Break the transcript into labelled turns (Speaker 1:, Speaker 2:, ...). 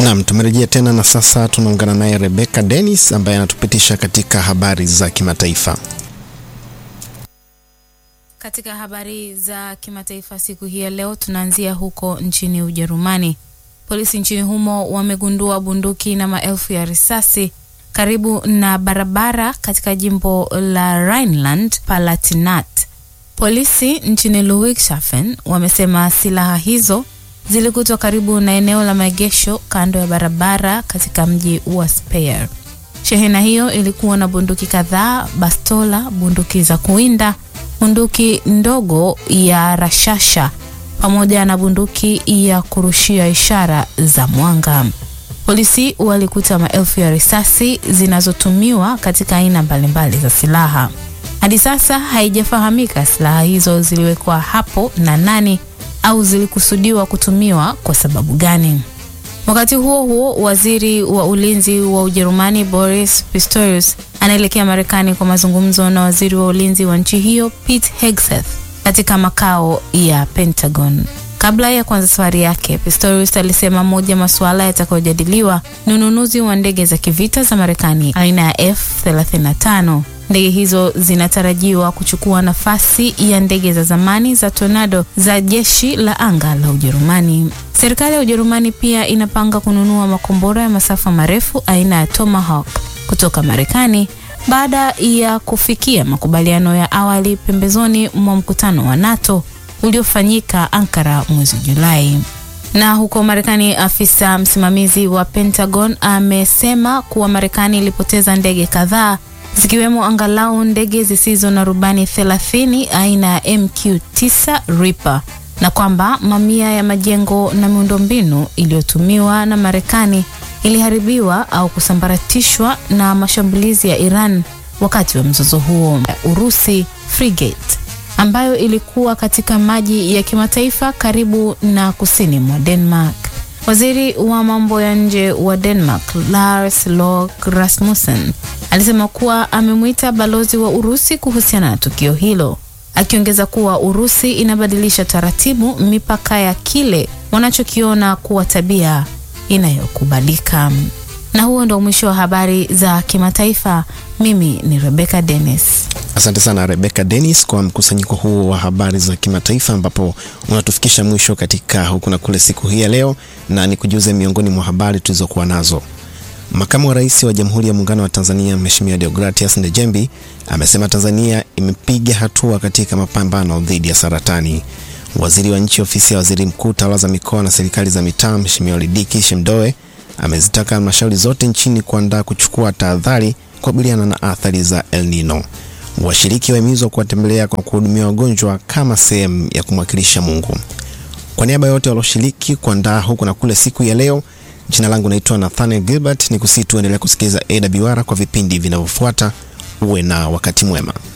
Speaker 1: Naam, tumerejea tena na sasa tunaungana naye Rebecca Dennis ambaye anatupitisha katika habari za kimataifa.
Speaker 2: Katika habari za kimataifa siku hii ya leo tunaanzia huko nchini Ujerumani. Polisi nchini humo wamegundua bunduki na maelfu ya risasi karibu na barabara katika jimbo la Rhineland Palatinat. Polisi nchini Ludwigshafen wamesema silaha hizo zilikutwa karibu na eneo la maegesho kando ya barabara katika mji wa Speyer. Shehena hiyo ilikuwa na bunduki kadhaa, bastola, bunduki za kuwinda, bunduki ndogo ya rashasha pamoja na bunduki ya kurushia ishara za mwanga. Polisi walikuta maelfu ya risasi zinazotumiwa katika aina mbalimbali za silaha. Hadi sasa haijafahamika silaha hizo ziliwekwa hapo na nani au zilikusudiwa kutumiwa kwa sababu gani. Wakati huo huo, waziri wa ulinzi wa Ujerumani Boris Pistorius anaelekea Marekani kwa mazungumzo na waziri wa ulinzi wa nchi hiyo Pete Hegseth katika makao ya Pentagon. Kabla ya kuanza safari yake, Pistorius alisema moja masuala yatakayojadiliwa ni ununuzi wa ndege za kivita za Marekani aina ya F35. Ndege hizo zinatarajiwa kuchukua nafasi ya ndege za zamani za Tornado za jeshi la anga la Ujerumani. Serikali ya Ujerumani pia inapanga kununua makombora ya masafa marefu aina ya Tomahawk kutoka Marekani baada ya kufikia makubaliano ya awali pembezoni mwa mkutano wa NATO uliofanyika Ankara mwezi Julai. Na huko Marekani, afisa msimamizi wa Pentagon amesema kuwa Marekani ilipoteza ndege kadhaa zikiwemo angalau ndege zisizo na rubani 30 aina ya MQ-9 Reaper na kwamba mamia ya majengo na miundombinu iliyotumiwa na Marekani iliharibiwa au kusambaratishwa na mashambulizi ya Iran wakati wa mzozo huo. Urusi frigate ambayo ilikuwa katika maji ya kimataifa karibu na kusini mwa Denmark. Waziri wa mambo ya nje wa Denmark Lars Løkke Rasmussen alisema kuwa amemwita balozi wa Urusi kuhusiana na tukio hilo, akiongeza kuwa Urusi inabadilisha taratibu mipaka ya kile wanachokiona kuwa tabia inayokubalika. Na huo ndo mwisho wa habari za kimataifa. Mimi ni Rebecca Dennis.
Speaker 1: Asante sana Rebecca Dennis kwa mkusanyiko huu wa habari za kimataifa, ambapo unatufikisha mwisho katika huku na kule siku hii ya leo, na ni kujuze miongoni mwa habari tulizokuwa nazo. Makamu wa Rais wa Jamhuri ya Muungano wa Tanzania Mheshimiwa Deogratias Ndejembi amesema Tanzania imepiga hatua katika mapambano dhidi ya saratani. Waziri wa Nchi Ofisi ya Waziri Mkuu, Tawala za Mikoa na Serikali za Mitaa, Mheshimiwa Lidiki Shemdoe amezitaka halmashauri zote nchini kuandaa kuchukua tahadhari kukabiliana na athari za El Nino. Washiriki wahimizwa kuwatembelea kwa kuhudumia wagonjwa kama sehemu ya kumwakilisha Mungu. Kwa niaba ya wote walioshiriki kuandaa huku na kule siku ya leo, jina langu naitwa Nathaniel Gilbert, ni kusihi tuendelea kusikiliza AWR kwa vipindi vinavyofuata. Uwe na wakati mwema.